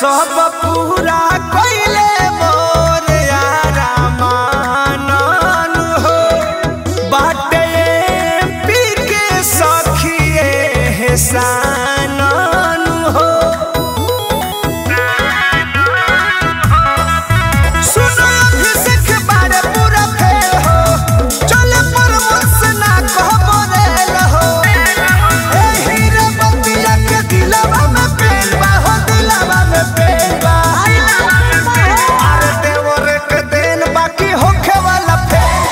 सब पूरा कइले मोर यारा मानन हो बाटे पी के सखिए हेसानन हो सुनो अभिषेक बारे पूरा फेल हो चले परमस ना कहबो रेल हो ए हीरे बतिया के दिलवा में पेल बा हो दिलवा में पेल बा अरे देवर के देन बाकी होखे वाला फेल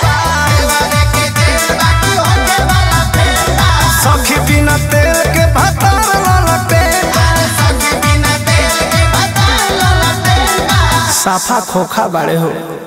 बा सखी बिना तेल के भतार ललटे साफा खोखा बाड़े हो